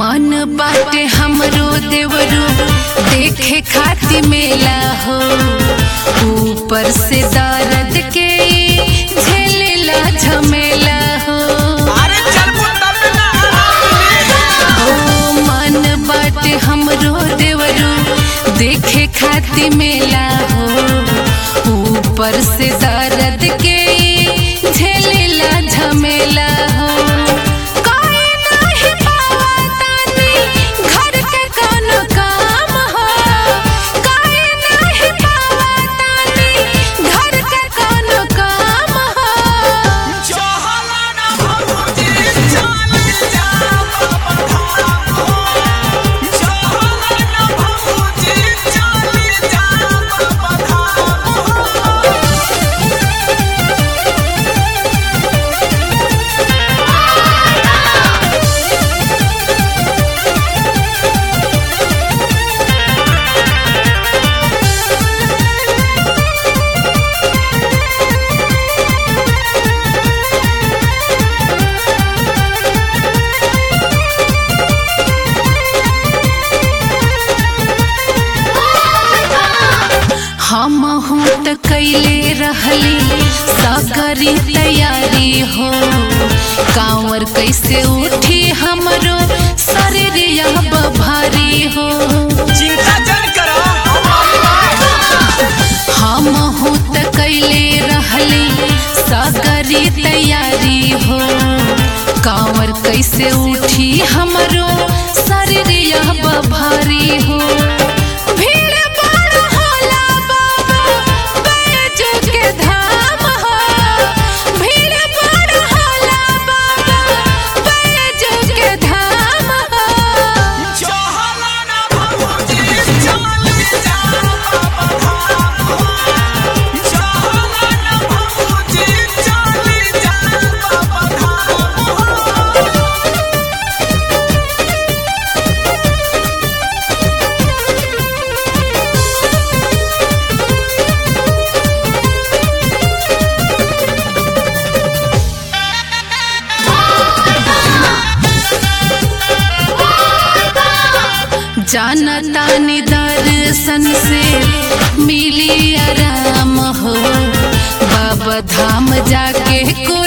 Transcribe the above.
मन बाटे हमरो देवरू देखे खाती मेला हो ऊपर से दर्द के झेलेला झमेला हो अरे चल पुत्तर ना ओ मन बाटे हमरो देवरू देखे खाती मेला हो ऊपर से दर्द के झेलेला झमेला हो काहे नाही पावतानी घर के कोनो काम हो काहे नाही पावतानी घर के कोनो काम हो चहला ना भौजी चल जा बाबा धाम हो चहला ना भौजी चल जा बाबा धाम हो हम हूँ त कैले रहली सकरी तैयारी हो कांवर कैसे उठी हमरो शरीर भारी हो चिंता जन करो हम हूँ त कैले रहली सकरी तैयारी हो कांवर कैसे उठी हमरो शरीर भारी हो भीड़ बड़ होला बाबा बैजू के धाम हो भीड़ बड़ होला बाबा बैजू के धाम हो चहला ना भौजी चल जा बाबा धाम हो चहला ना भौजी चल जा बाबा धाम हो जानता दर्शन से मिली आराम हो बाबा धाम जाके को